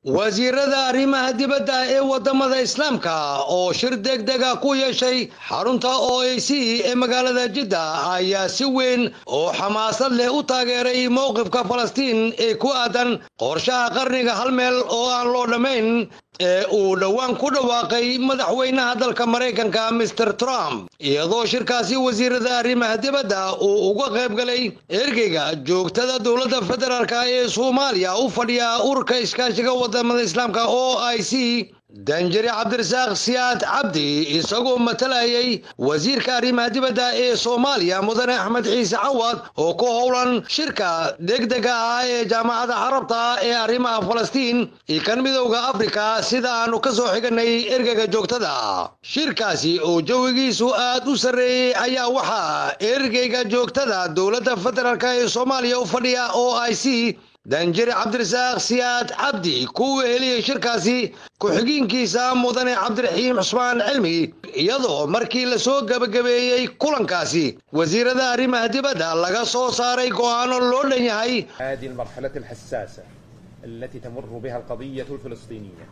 wasiirada arrimaha dibadda ee wadamada islaamka oo shir degdega ku yeeshay xarunta o a c ee magaalada jidda ayaa si weyn oo xamaasad leh u taageeray mowqifka falastiin ee ku aadan qorshaha qarniga hal meel oo aan loo dhammayn ee uu dhowaan ku dhawaaqay madaxweynaha dalka maraykanka mister trump iyadoo shirkaasi wasiirada arrimaha dibadda uu uga qayb galay ergeyga joogtada dowladda federaalk ee soomaaliya u fadhiya ururka iskaashiga wadamada islaamka o i c danjari cabdirasaaq siyaad cabdi isagoo matalayay wasiirka arrimaha dibadda ee soomaaliya mudane axmed ciise cawad oo ku howlan shirka degdega ah ee jaamacadda carabta ee arrimaha falastiin iyo kan midowda afrika sida aanu ka soo xiganay ergeyga joogtada shirkaasi oo jawigiisu aad u sarreeyey ayaa waxaa ergeyga joogtada dowladda federaalk ee soomaaliya u fadhiya o i c danjari cabdirasaaq siyaad cabdi ku weheliyey shirkaasi ku-xigiinkiisa mudane cabdiraxiim cusmaan cilmi iyadoo markii la soo gebagabeeyey kulankaasi wasiirada arrimaha dibadda laga soo saaray go'aano loo dhan yahay هذه المرحلة الحساسة التي تمر بها القضية الفلسطينية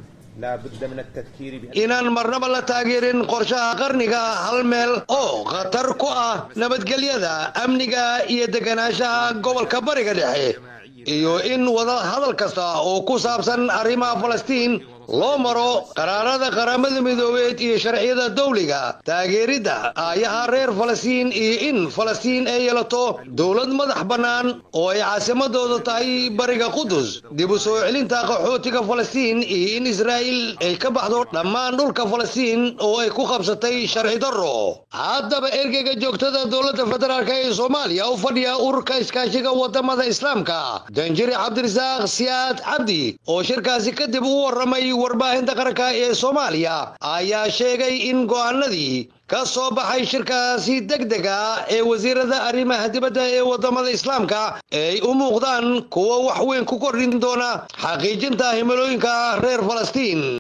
لا بد من التذكير بها inaan marnaba la taageerin qorshaha qarniga hal meel oo khatar ku ah nabadgelyada amniga iyo deganaanshaha gobolka bariga dhexe iyo in wada hadal kasta oo ku saabsan arrimaha falastiin loo maro qaraarada qaramada midoobeed iyo sharciyada dawliga taageeridda aayaha reer falastiin iyo in falastiin ay yeelato dowlad madax bannaan oo ay caasimadooda tahay bariga qudus dib u soo celinta qaxootiga falastiin iyo in israa'iil ay ka baxdo dhammaan dhulka falastiin oo ay ku qabsatay sharci darro haddaba ergeyga joogtada dowladda federaalk ee soomaaliya u fadhiya ururka iskaashiga wadamada islaamka danjiri cabdirasaaq siyaad cabdi oo shirkaasi kadib u warramay warbaahinta qaranka ee soomaaliya ayaa sheegay in go'aanadii ka soo baxay shirkaasi degdega ee wasiirada arrimaha dibadda ee wadamada islaamka ay u muuqdaan kuwa wax weyn ku kordhin doona xaqiijinta himilooyinka reer falastiin